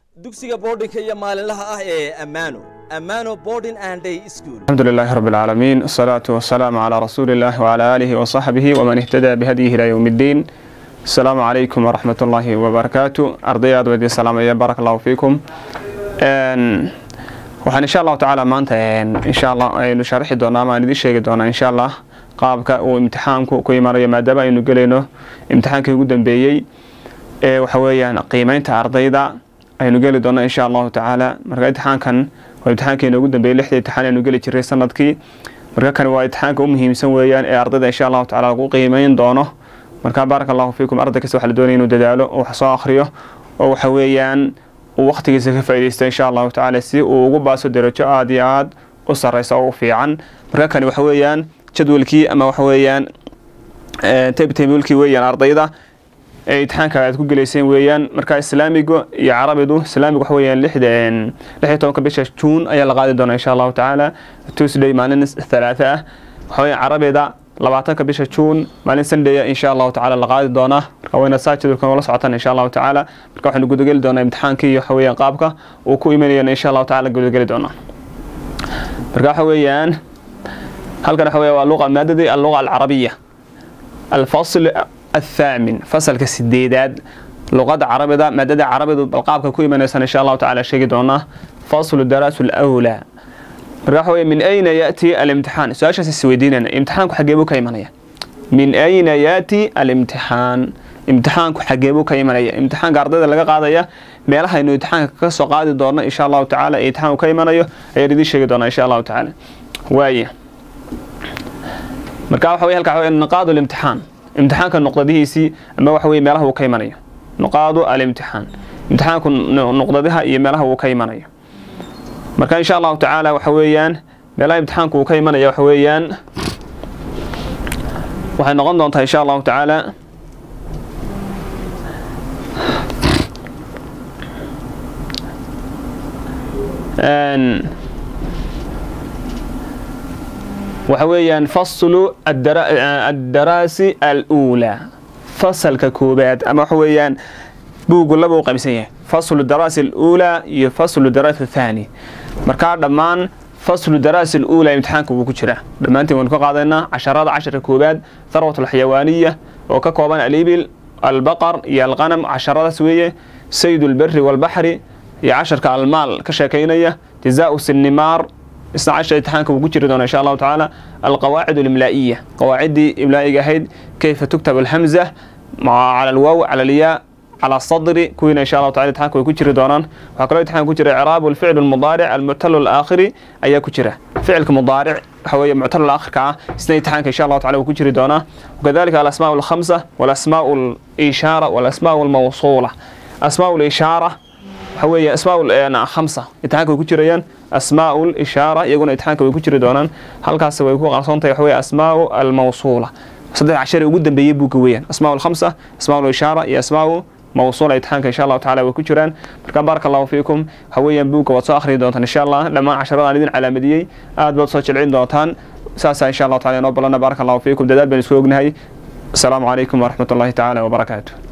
dugsiga boardinka iyo maalinlaha ah ee ammaano ammaano boarding and day school الحمد لله رب العالمين والصلاة والسلام على رسول الله وعلى آله وصحبه ومن اهتدى بهديه إلى يوم الدين السلام عليكم ورحمة الله وبركاته أرضيات ودي السلام يا بارك الله فيكم إن waxaan insha allahu tacaala maanta insha allah aynu sharixi doonaa ama aan idiin sheegi doonaa insha allah qaabka uu imtixaanku ku imanayo maadaama aynu gelayno imtixaankii ugu dambeeyey ee waxa weeyaan qiimeynta ardayda aynu geli doonaa insha allahu tacaala marka imtixaankan waa imtixaankeena ugu dambeeyey lixda imtixaan aynu geli jiray sanadkii marka kani waa imtixaanka u muhiimsan weeyaan ee ardayda insha allahu tacaala lagu qiimeyn doono marka baaraka allahu fiikum arday kasta waxaa la doonaya inuu dadaalo oo wax soo akhriyo oo waxa weeyaan uu waqtigiisa ka faa'iidaysto insha allahu tacaala si uu ugu baaso darajo aada iyo aada u sarreysa oo u fiican marka kani waxa weeyaan jadwalkii ama waxa weeyaan tabtablekii weeyaan ardayda ee imtixaanka aad ku gelayseen weeyaan marka islaamigu iyo carabidu islaamigu waxa weeyaan lixda lix iyo tobanka bisha juun ayaa la qaadi doonaa insha allahu tacaala tuesday maalin thalaatha ah waxa weeyaan carabida labaatanka bisha juun maalin sunday insha allahu tacaala la qaadi doonaa marka wayna saa jadwalkan ula socotaan insha allahu tacaala marka waxaynu gudageli doonaa imtixaankii waxa weeyaan qaabka uu ku imanayana insha allahu tacaala gudageli doonaa marka waxa weeyaan halkan waxa weeya waa luqa maadadii alluqa alcarabiya alfasl الثامن فصل كسديداد لغة عربية مادة عربية بالقابك كوي من إن شاء الله تعالى شيء دونا فصل الدراسة الأولى راحوا من أين يأتي الامتحان سؤال شخص السويدين امتحانك حجيبه كيمانية من أين يأتي الامتحان امتحانك حجيبه كيمانية امتحان قاردة لقى قاضية meelaha inuu imtixaanka ka soo qaadi doono insha allahu tacaala ee imtixaanku ka imanayo ayaan idiin sheegi doonaa insha allahu tacaala waaye marka waxa weye halka waxa weye naqaadu limtixaan imtixaanka nuqdadihiisii ama waxa weye meelaha uu ka imanayo nuqaadu alimtixaan imtixaanku nuqdadaha iyo meelaha uu ka imanayo marka insha allahu tacaala waxa weeyaan meelaha imtixaanku uu ka imanaya waxa weeyaan waxay noqon doontaa insha allahu tacaala waxa weeyaan faslu addaraasi aluulaa fasalka koobaad ama waxa weeyaan buugu laba u qaybsan yahay faslu daraasi aluulaa iyo faslu daraasi athaani markaa dhammaan faslu daraasi aluulaa imtixaanka wuu ku jiraa dhammaantiin waynu ka qaadaynaa casharada casharka koobaad tharwat alxayawaaniya oo ka kooban alibil albaqar iyo alqanam casharadaas weeye sayd ulberi walbaxri iyo casharka almaal ka sheekaynaya jazaau sinnimaar isna cashar imtixaanka wuu ku jiri doonaa insha allahu tacaala alqawaacid alimlaa'iya qawaaciddii imlaa'iga ahayd kayfa tuktab alhamza cala alwaaw cala alyaa cala sadri kuwiina insha allahu tacala imtixaanka way ku jiri doonaan waxaa kaloo imtixaanka ku jira icraabu alficl almudaaric almuctalu alaakhiri ayaa ku jira ficilka mudaaric waxa weeye muctalu alaakhirka ah isna imtixaanka insha allahu tacala wuu ku jiri doonaa wakadalika alasmaau alkhamsa walasmaau alishaara walasmaau almawsuula asmaau alishaara waxa weeye asmaa khamsa imtixaanka way ku jirayaan asmaau lishaara iyaguna imtixaanka way ku jiri doonaan halkaas way ku qarsoontahay waxa weye asmaau almawsuula saddex cashar ugu dambeeyey buugga weeyaan asmaau alkhamsa asmaau lishaara iyo asmaau mawsuula imtixaanka insha allahu tacala way ku jiraan marka baaraka allahu fiikum waxa weeyaan buugga waad soo akhriyi doontaan insha allah dhammaan casharadaan idin calaamadiyey aad baad soo jilcin doontaan saasaa insha allahu tacala inoo balana baaraka allahu fiikum dadaal baan isku ognahay asalaamu calaykum waraxmat ullahi tacaala wabarakaatu